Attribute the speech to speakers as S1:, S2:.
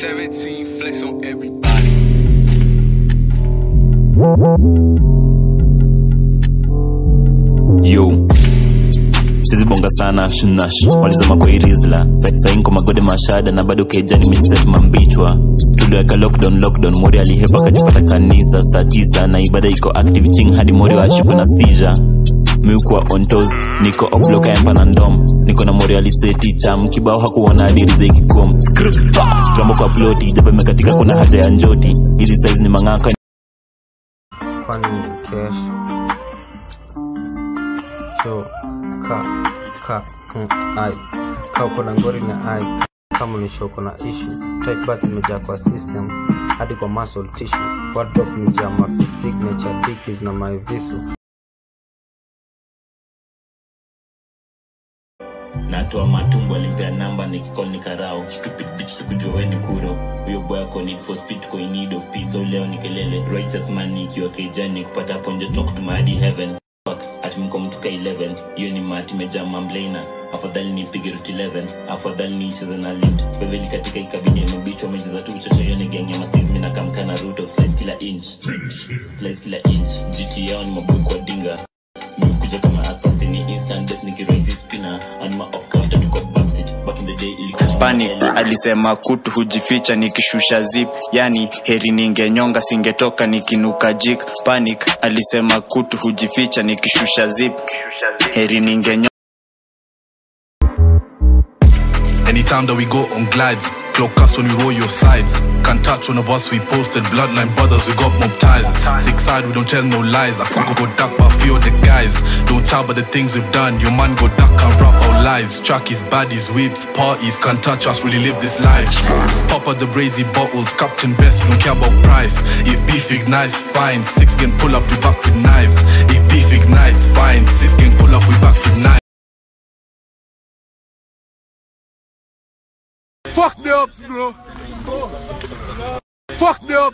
S1: 17 flex on everybody.
S2: yo sizibonga sana shnash walizama kwa irizla sainko magode mashada na bado keja nimejiset mambichwa tuliweka lockdown lockdown mori alihepa akajipata kanisa saa tisa na ibada iko active ching hadi mori washikwe na sija miukwa ontos niko obloka empa na ndom niko na mori aliseti cham kibao hakuona adiridha ikikom skrambo kwa ploti jaba imekatika kuna haja ya njoti hizi size ni mang'aka
S3: kwani cash cho ka ka mm, ai ka uko na ngori na ai kama unisho uko na issue type bat imejaa kwa system hadi kwa muscle tissue wardrop imejaa ma signature dickies na my visu
S2: natoa matumbo alimpea namba nikikol ni karao stupid bitch sikujua we ni kuro huyo boy ako need for speed ko in need of peace so leo ni kelele righteous man ikiwa kejani kupata ponje talk to my hadi heaven Fuck, ati mko mtuka 11 hiyo ni mati meja mamblena afadhali nipige rut 11 afadhali niicheze na lift beveli katika ikabidi amebichwa amecheza tu uchocho hiyo ni genge masiv mina kamkana ruto slice kila inch slice kila inch gt yao ni maboy kwa dinga nimekuja kama assassin instant death nikiraisi spinner anima opcafter tuko backseat back in the day ilikuwa
S4: panic alisema kutu hujificha nikishusha zip yani heri ningenyonga singetoka nikinuka jik panic alisema kutu hujificha nikishusha zip heri ningenyonga
S5: Anytime that we go on glides, clock us when we roll your sides. Can't touch one of us, we posted bloodline brothers, we got mob ties. Six side, we don't tell no lies. I can go duck, but few of the guys. Don't tell about the things we've done. Your man go duck and rap our lies. Trackies, baddies, whips, parties, can't touch us, really live this life. Pop out the brazy bottles, Captain Best, we don't care about price. If beef ignites, fine. Six can pull up, we back with knives. If beef ignites, fine. Six can pull up, we back with knives.
S1: Fuck the ups, bro. Fuck the ups.